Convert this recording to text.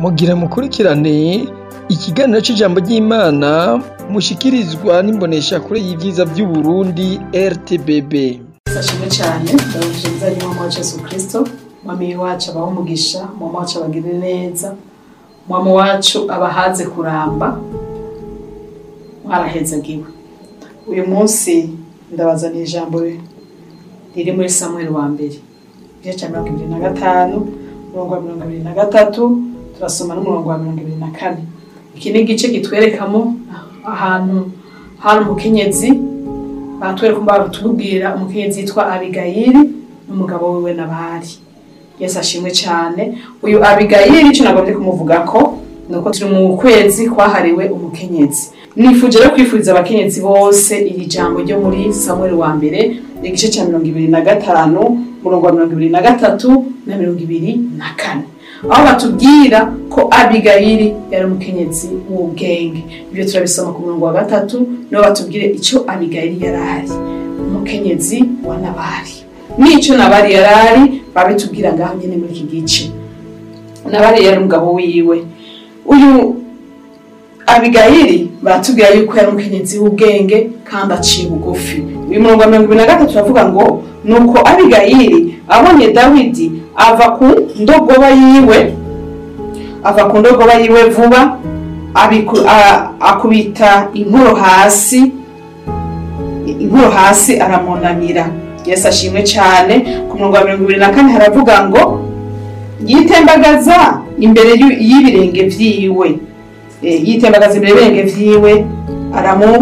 mugira mukurikirane ikiganiro c'ijambo ry'Imana mushikirizwa n'imboneshakure y'ivyiza vy'Uburundi RTBB. Sashimwe cyane ndabashimiza nyuma wa Yesu Kristo mwami wacu abaho umugisha mwami wacu abagirire neza mwami wacu abahaze kuramba mwarahezagiwe uyu munsi ndabazaniye ijambo riri muri Samuel wa mbere igice cya mirongo ibiri na gatanu umurongo wa mirongo ibiri na gatatu turasoma n'umurongo wa mirongo ibiri na kane iki ni igice kitwerekamo ahantu hari umukenyezi batwereka batubwira umukenyezi yitwa abigayili n'umugabo wiwe nabari yesu ashimwe cyane uyu abigayili icyo nagomvye kumuvugako ni uko turi mu kwezi kwahariwe umukenyezi nifuje rero kwifuriza abakenyezi bose iri jambo ryo muri samuel wa mbere igice cya mirongo ibiri na gatanu umurongo wa mirongo ibiri na gatatu na mirongo ibiri na kane aho batubwira ko abigayili yari umukenyezi w'ubwenge ibyo turabisoma ku murongo wa gatatu niho batubwire icyo abigayili yari ari umukenyezi wa nabari n'icyo nabari yari ari babitubwira ngaho nyine muri iki gice nabari yari umugabo wiwe uyu abigayili baratubwira yuko yari umukenyezi w'ubwenge kandi aciye bugufi uyu murongo wa mirongo ibiri na gatatu uravuga ngo nuko abigayili abonye dawidi ava ku ndogoba yiwe ava ku ndogoba yiwe vuba abiku- a- akubita inkoro hasi inkoro hasi aramunamira yesu ashimwe cyane ku murongo wa mirongo ibiri na kane haravuga ngo yitembagaza imbere y'u- y'ibirenge vyiwe Eh, yitembagaza imbere y'ibirenge vyiwe aramu